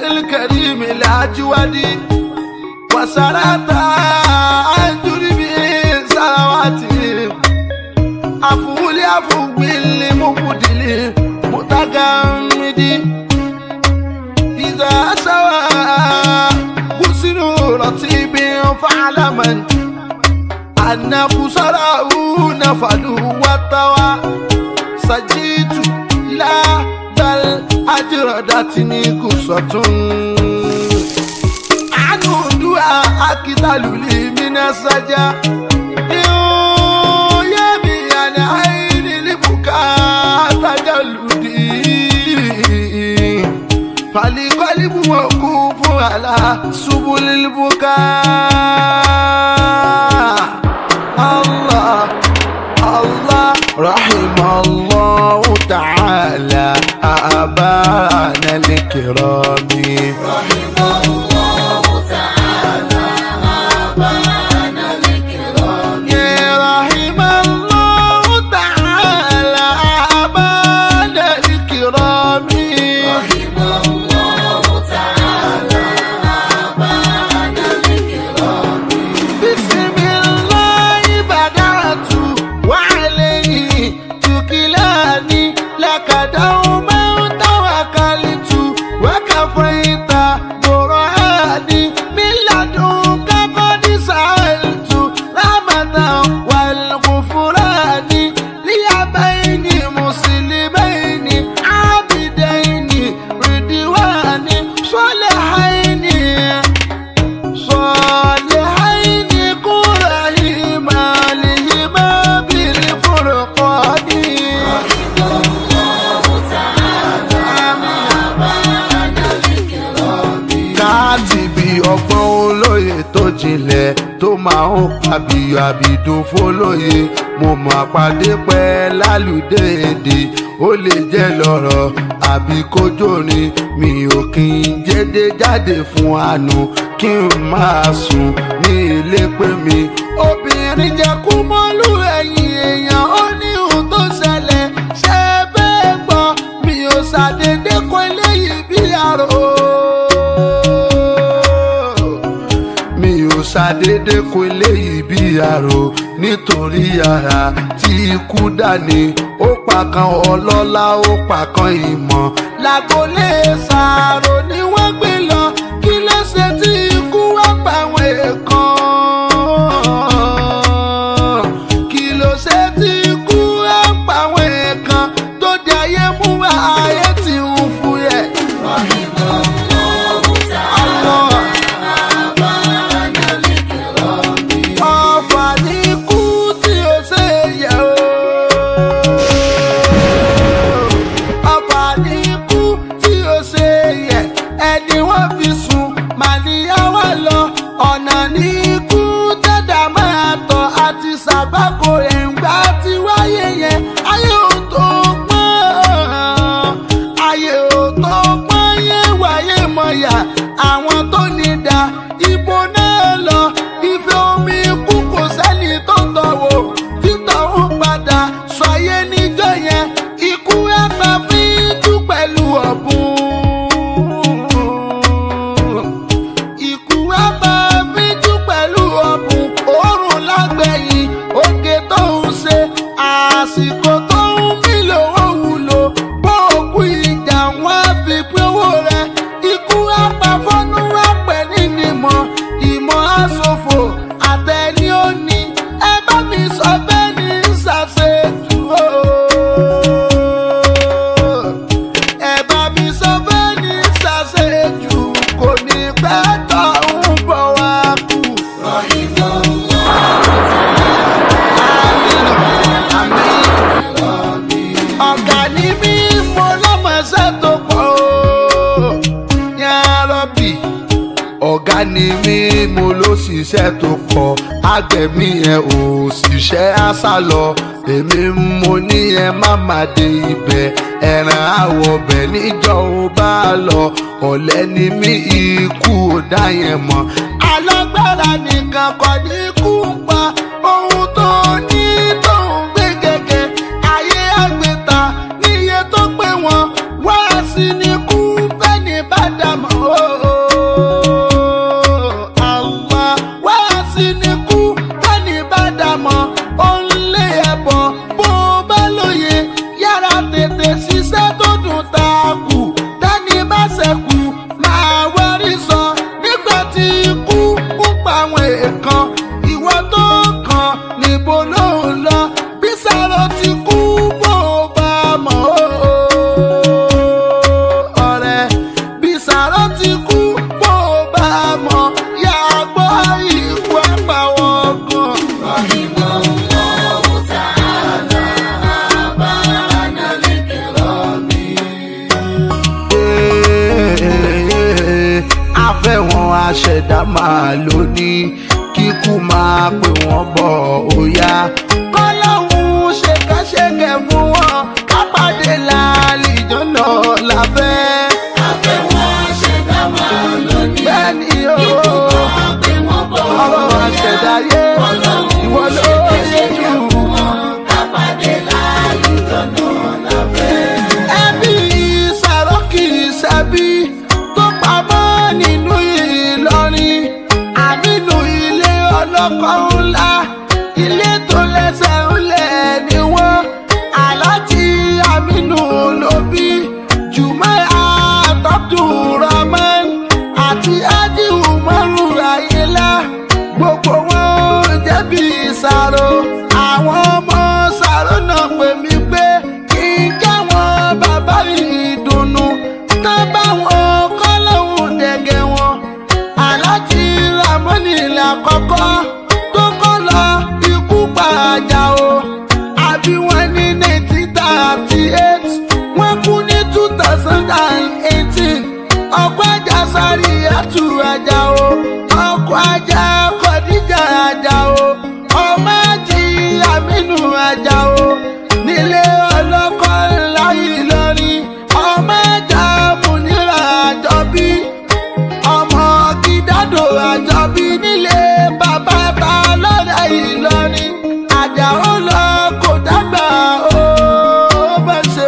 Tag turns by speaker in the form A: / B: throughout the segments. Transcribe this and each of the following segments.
A: الكريم الأجود وسرت عن جرم سواتي أفول أفول المفضل متجمد إذا سوى غسل رطيب فعلما أن خسره نفد والطوى سجيت لا بل أجردتني قصة عنه دعاء أكتل لي من السجا يبي عن عين البكاء تجلدي فالقلب موقوف على سبل البكاء الله الله رحم الله تعالى أبانا الكرام
B: رحم الله تعالى أبانا الكرام
A: يا رحم الله تعالى أبانا الكرام
B: رحم الله تعالى أبانا الكرام
A: بسم الله بدأت وعليه تكلاني لك دوما توكلت وكفيت برهاني من لدنك قد سألت رحمة والغفران لي بين مسلمين عابدين ردوان صالحين صالحين قرهما لهما بالفرقان
B: رحم الله تعالى أبانا الكرام
A: káàtìbí ọgbọ́n olóye tó jinlẹ̀ tó máa ń pàbíyọ àbìdún fólóye mo mọ̀ àpàdé pẹ́ lálùdé èdè ó lè jẹ́ lọ́rọ̀ àbí kójórin mi ò kí n jẹ́dé jáde fún àánú kí n máa sùn ní ilé pé mi. obìnrin jẹ́ kú mọ́lú ẹ̀yìn èèyàn ó ní ohun tó ṣẹlẹ̀ ṣe bẹ́ẹ̀ gbọ́ mi ò ṣàdédé kọ́ eléyìí bí àrò mi ò ṣàdédé kó eléyìí bí àrò nítorí ara tí ikú dání ó pa kan ọlọ́lá ó pa kan ìmọ̀ lágbolé ṣàrò ni wọ́n gbé lọ kí ló ṣe tí ikú wá pa àwọn èèkàn kí ló ṣe tí ikú wá pa àwọn èèkàn tó di ayé mú wá ayé tí ń fúyẹ́.
B: رحم الله تعالى أبانا الكرام
A: ọ̀fà ní ikú tí ó ṣe yẹ o. ọ̀fà ní ikú tí ó ṣe yẹ ẹni wọ́n fi sùn màníyàwó lọ ọ̀nà ní ikú tẹ̀dá máa tọ̀ àti sàbákò ẹ̀ǹgbà tí wáyé yẹn ayé ò tó pọ́n ayé ò tó pọ́n yé wáyé mọ̀yà àwọn tó ní dá ibo náà lọ ife omi ikú kò sẹ́ni tó tọ̀wọ̀ títọ̀ ń padà sọyé níjọ́ yẹn ikú ẹ̀pà fi tú pẹ̀lú ọ̀bùn. Ikú ẹ̀pà fi tú pẹ̀lú ọ̀bùn òórùn lágbẹ̀yìn oge tó ń ṣe àsìkò tó ń mí lówó wúlò bó òkú ìjà wọn á fi pín owó rẹ ikú ẹ̀pà fọ́nú ẹ̀pẹ̀ nínú ìmọ̀ ìmọ̀ àsòfò àtẹni ó ní ẹ bá mi sọ bẹ́ẹ̀ ní ṣàṣejù o. ẹ bá mi sọ bẹ́ẹ̀ ní ṣàṣejù kò ní pẹ́ tó ń bọ̀ wá kú.
B: رحم الله
A: Àmín, àmín. ọ̀gá ni mí mo lọ́mọṣẹ́ tó pọ̀ o. Yá Rọ́bì ọ̀gá ni mí mo ló ṣiṣẹ́ tó pọ̀ agbẹ̀mí ẹ̀ ò ṣiṣẹ́ àṣà lọ èmi mo ní ẹ má má dé ibẹ̀ ẹ̀ràn àwọ̀ ọbẹ̀ níjọ́ ò bá lọ ọ̀lẹ́ ni mí ikú ò dá yẹn mọ́ alágbára nìkan kọ́ ní kú pa ohun tó ní tó ń gbé gẹ́gẹ́ ayé àgbẹ̀ta níye tó pé wọn wá sí ní kú fẹ́ni bá dá mọ̀ ó. Àwa wá sí ní kú tẹ́ni bá dà mọ́ ó ń lé ẹ̀bọ̀ bó bá lóye yára tètè ṣiṣẹ́ tó dùn ta kù tẹ́ni bá ṣẹ̀kù máa wárí sọ nígbà tí ikú ń pa àwọn èèkàn ìwọ tó kàn níbo ló ń lọ bí sáró ti kú bó bá mọ̀ ó ọ̀rẹ́ bí sàrọ́ ti kú bó bá mọ̀ yá gbọ́ ìwú àpàwọ̀ gan.
B: رحم الله تعالى آباءنا الكرام
A: afẹ́wọ̀n aṣẹ̀dá máa lò ní kíkú máa pè wọ́n bọ̀ óyá. kọ́lọ́hún ṣèkẹ́ṣẹkẹ̀ fún wọn kápádé lálejò náà láfẹ́.
B: Àfẹ́wọ̀n ṣẹ̀dá máa lónìí.
A: bẹ́ẹ̀ ni o
B: Ikú máa gbé wọn bọ̀
A: ọlọ́run aṣẹ̀dáyé ìwọ ló yẹ jù.
B: Kápádé lálùjọ náà láfẹ́.
A: ẹbí sàrókì sẹ́bí tó pamọ́ nínú ìlọrin àmínú ilé ọlọ́kọ̀ ńlá ilé tó lẹ́sẹ̀ ńlẹ̀ ni wọ́n aláàjì àmínú ló bí jùmọ̀ àtọ́tùrọ̀mọ́n àti ájì umaru ayélá gbogbo wọn jẹ̀bi ìsàrò àwọn ọmọ sàrò náà pè mí pé kí n jáwọn bàbá ìdùnnú ká bá wọn kọ́ lóhùn dẹ̀gẹ̀ wọn aláàjì ramoni làkọ́kọ́ tó kọ́ lọ ikú pàjá o àbí wọn ní nineteen thirty eight wọ́n kú ní two thousand and eighteen ọkọ̀ ajá sáré àtú ajá o ọkọ̀ ajá kọ̀díjà ajá o ọmọ ajì àmínú ajá o nílé ọlọ́kọ̀ ńlá Ìlọrin ọmọ ajá múnira àjọbí ọmọ gídádò àjọbí nílé bàbá ta lọ́rẹ̀ Ìlọrin àjàó lọ kò dàgbà ó bá ṣe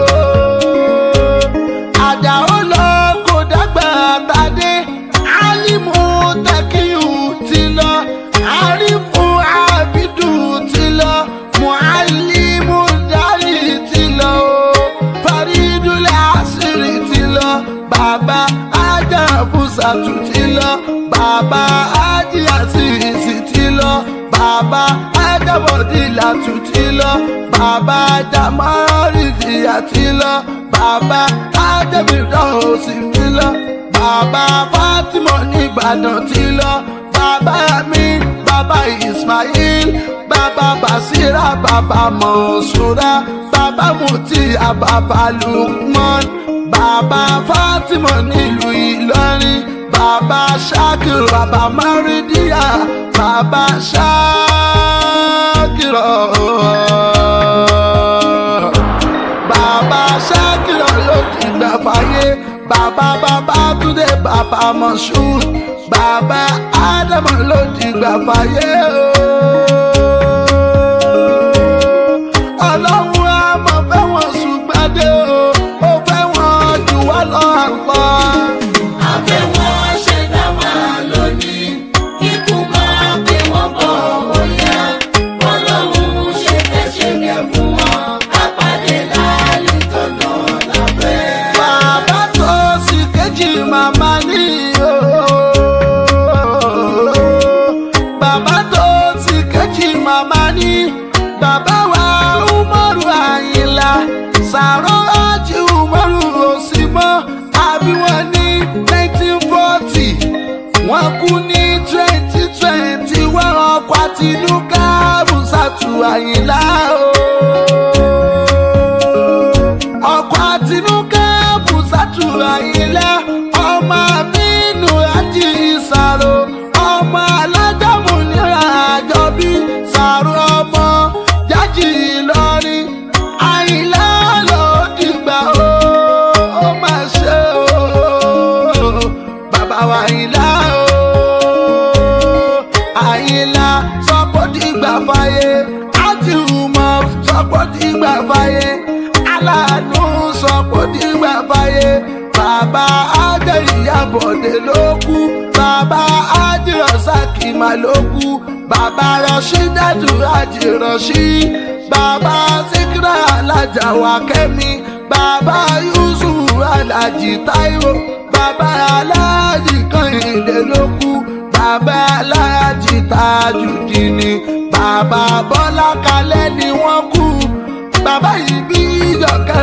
A: ó àjàó lọ kò dàgbà tàdé álímù tẹkíyù ti lọ àrífù àbídù ti lọ mualimu dárì ti lọ o faridulẹ̀ àṣírí ti lọ bàbá ajá fúsàtù ti lọ bàbá ájì àṣìṣì ti lọ bàbá ajábọ̀dìlàtù ti lọ bàbá jamárìdìyà ti lọ bàbá ajábìdọ́sì mi lọ bàbá Fatima nìbàdàn ti lọ bàbá mi bàbá Ismail bàbá Basira bàbá Mọ̀ṣúra bàbá Mutiya bàbá Lukman bàbá Fatima nílùú Ìlọrin bàbá Ṣakir bàbá Maridiya bàbá Ṣakir bàbá Ṣakir ló ti gbà fàyè bàbá bàbá Túndé bàbá Moshood bàbá Ádámù ló ti gbà fàyè ọlọ́run àmọ́ fẹ́ wọn ṣùgbọ́dé o ó fẹ́ wọn jù wá lọ àpọ̀.
B: Àfẹ́wọ̀n ṣẹ̀dá máa lónìí. Ikú máa gbé wọn bọ̀ bóyá. Ọlọ́run ṣèkẹ́ṣẹkẹ̀ fún wọn. Kápádé lálùjọ náà láfẹ́.
A: bàbá tó sì kejì màmá ní o. bàbá tó sì kejì màmá ní. bàbá wa umaru àyìnlá sàrọ́ àti umaru òsì mọ́ àbí wọn ní nineteen forty wọ́n kú ní twenty twenty wọ́n ọkọ̀ àtinúkà bùsàtù àyìnlá o ọkọ̀ àtinúkà bùsàtù àyìnlá ọmọ amínú àjí ìsàrò ọmọ alájàmù nira àjọbí sàrò ọmọ jájì ìlọrin àyìnlá ló dìgbà o ó mà ṣe o bàbá wa àyìnlá o àyìnlá sọ́kò dìgbà fàyè ájú bọ̀dé ló kú bàbá ájírọ̀sákì mà ló kú bàbá rọ̀ṣí dájú ájírọ̀ṣí bàbá síkírà alájà wà kẹ́mi bàbá yusuf alájì táíwò bàbá aláàjì kànìdé ló kú bàbá aláàjì tajùdíní bàbá bọ́lá kalẹ́ ni wọ́n kú bàbá yìí bí ìjọkẹ́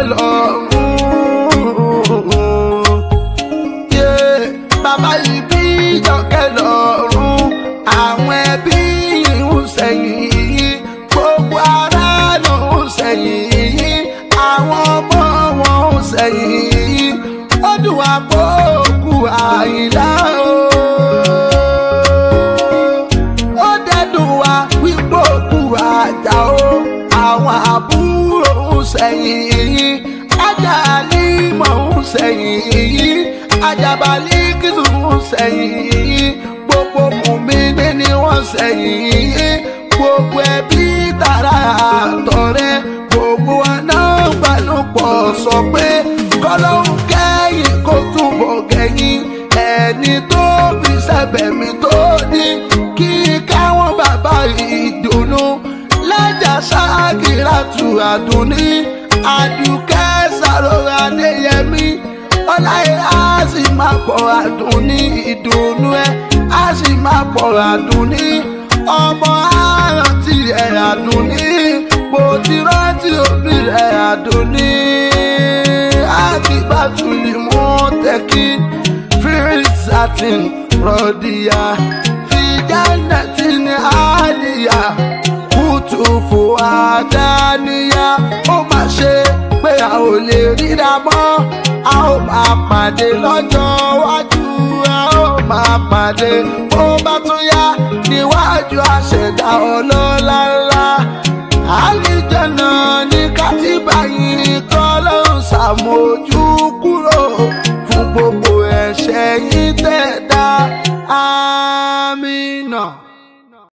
A: lọ́rùn yé bàbá yìí bí ìjọkẹ́ lọ́rùn àwọn ẹbí yìí ń sẹ́yìn yìí gbogbo ará ló ń sẹ́yìn yìí àwọn ọmọ wọn ń sẹ́yìn yìí ó dùn wá pé òkú àyìnlá o ó dẹ́dùn wá wípé òkú àjà o àwọn àbúrò ń sẹ́yìn yìí ajá límọ̀ ń sẹ́yìn yìí ajábalí kìsù ń sẹ́yìn yìí gbogbo mùmíní ni wọ́n sẹ́yìn yìí gbogbo ẹbí tara àtọ̀rẹ́ gbogbo wa náà balùpọ̀ sọ pé kọ́lọ́hún kẹ́yìn kó túbọ̀ kẹ́yìn ẹni tó fi sẹ́bẹ̀ mi tó ní kí káwọn bàbá ìdùnnú lẹ́jà ṣáàkìrà tù àdùnní àdùkẹ́ sàrọ̀rọ̀ adéyẹmí ọláyé á sì máa pọ̀ àdùnní ìdùnnú ẹ á sì máa pọ̀ àdùnní ọmọ àrántí ẹ̀ àdùnní bó ti rántí òbí rẹ̀ àdùnní àkìbátúlì mú tẹ́kí fírísàtìn rọ̀dìyà fìjánẹ̀tìn àlìyà kùtùfù àdáníyà ó mà ṣe pé a ò lè ríra mọ́ a ó máa pàdé lọ́jọ́ iwájú a ó máa pàdé bó bá tún yá níwájú àṣẹ̀dá ọlọ́lá ńlá àlìjẹ̀nà ní kátìbà yìí kọ́ ló ń ṣàmójú